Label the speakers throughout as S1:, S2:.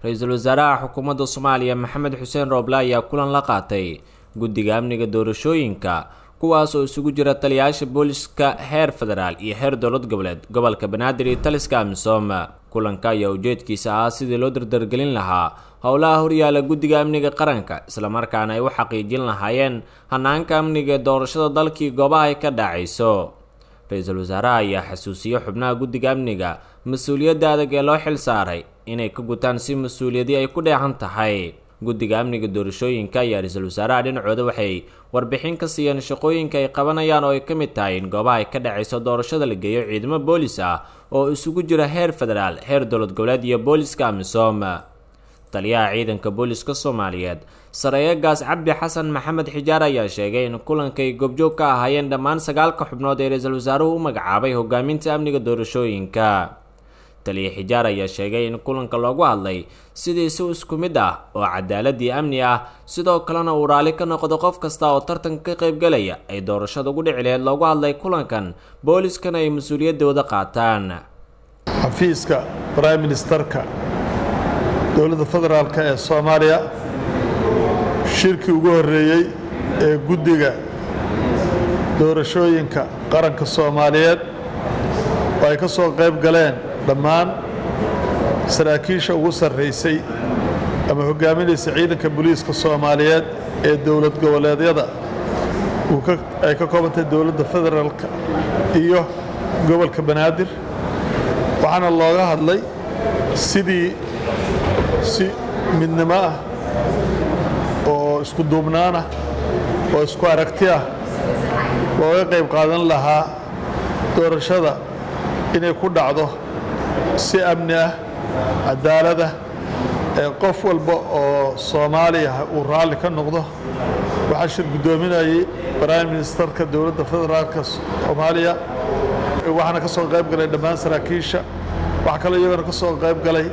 S1: ra-iisul wasaaraha xukuumadda soomaaliya maxamed xuseen rooble ayaa kulan la qaatay guddiga amniga doorashooyinka kuwaas oo isugu jira taliyayaasha booliska heer federaal iyo heer dowlad goboleed gobolka banaadir iyo taliska amisom kulanka ayaa ujeedkiisa ahaa sidii loo dardargelin lahaa howlaha horyaala guddiga amniga qaranka islamarkaana ay u xaqiijin lahaayeen hanaanka amniga ee doorashada dalkii goobaha ay ka dhacayso ra-iisul wasaaraha ayaa xasuusiyey xubnaha guddiga amniga mas-uuliyadda adag ee loo xil saaray inay ka gutaan si mas-uuliyadii ay ku dheehan tahay guddiga amniga doorashooyinka ayaa ra-iisul wasaaraha dhinacooda waxay warbixin ka siiyeen shaqooyinka ay qabanayaan oo ay ka mid tahay in goobaha ay ka dhacayso doorashada la geeyo ciidamo boolis ah oo isugu jira heer federaal heer dowlad goboleed iyo booliska amisom taliyaha ciidanka booliska soomaaliyeed sareeyagaas cabdi xasan maxamed xijaar ayaa sheegay in kulankay goobjoog ka ahaayeen dhammaan sagaalka xubnood ee ra-iisul wasaaruhu u magacaabay hogaaminta amniga doorashooyinka taliya xijaar ayaa sheegay in kulanka loogu hadlay sidii si isku mid ah oo cadaaladii amni ah sidoo kalena uu raalli ka noqdo qof kasta oo tartanka ka qaybgalaya ay doorashada ugu dhici laheyd loogu hadlay kulankan booliskana ay mas-uuliyaddooda qaataan
S2: xafiiska brime ministerka dowladda federaalk ee soomaaliya shirkii ugu horreeyey ee guddiga doorashooyinka qaranka soomaaliyeed oo ay ka soo qayb galeen dhammaan saraakiisha ugu sarraysay ama hoggaaminaysa ciidanka booliiska soomaaliyeed ee dowlad goboleedyada ay ka koobantay dowladda federaalka iyo gobolka banaadir waxaana looga hadlay sidii si midnimo ah oo isku duubnaan ah oo isku aragti ah looga qayb qaadan lahaa doorashada inay ku dhacdo si amni ah cadaalada ee qof walba oo soomaaliya uu raalli ka noqdo waxaa shir guddoominayay prime ministerka dowladda federaalka soomaaliya waxaana ka soo qayb galay dhammaan saraakiisha waxaa kaloo iyagana ka soo qayb galay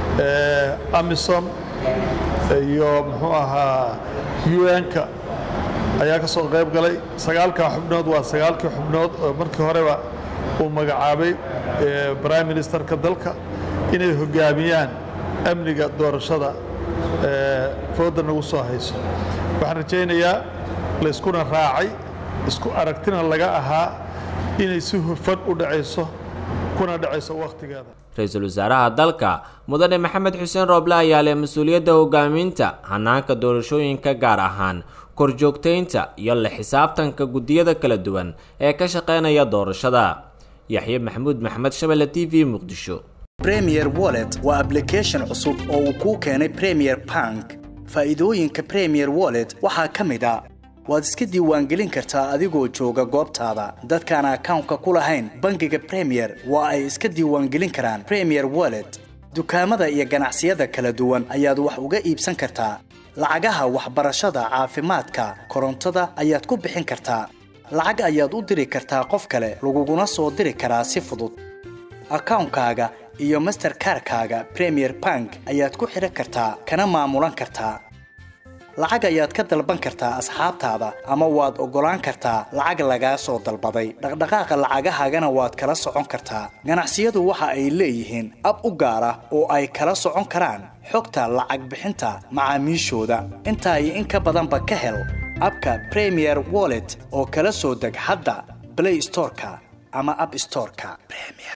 S2: amisom iyo muxuu ahaa un-ka ayaa ka soo qayb galay sagaalkaa xubnood waa sagaalkii xubnood oo markii horeba uu magacaabay brime ministerka dalka inay hoggaamiyaan amniga doorashada fooda nagu soo hayso waxaan rajaynayaa layskuna raacay isku aragtina laga ahaa inay si hufan u dhacayso kuna dhacayso wakhtigeeda
S1: ra-iisul wasaaraha dalka mudane maxamed xuseen rooble ayaa leh mas-uuliyadda hogaaminta hanaanka doorashooyinka gaar ahaan korjoogtaynta iyo la xisaabtanka guddiyada kala duwan ee ka shaqaynaya doorashada yaxye maxamuud maxamed shabelle t v muqdisho
S3: premier wallet waa ablication cusub oo uu kuu keenay premier bank faa'iidooyinka premier wallet waxaa ka mid a waad iska diiwaangelin kartaa adigoo jooga goobtaada dadkaan akawnka ku lahayn bangiga premier waa ay iska diiwaangelin karaan premier wallet dukaamada iyo ganacsiyada kala duwan ayaad wax uga iibsan kartaa lacagaha waxbarashada caafimaadka korontada ayaad ku bixin kartaa lacag ayaad u diri kartaa qof kale laguguna soo diri karaa si fudud akawnkaaga iyo masterkarkaaga premier bank ayaad ku xidhan kartaa kana maamulan kartaa lacag ayaad ka dalban kartaa asxaabtaada ama waad oggolaan kartaa lacag lagaa soo dalbaday dhaqdhaqaaqa lacagahaagana waad kala socon kartaa ganacsiyadu waxa ay leeyihiin ab u gaar ah oo ay kala socon karaan xogta lacag bixinta macaamiishooda intaa iyo in ka badanba ka hel abka premier wallet oo kala soo deg hadda blay storeka ama ab storeka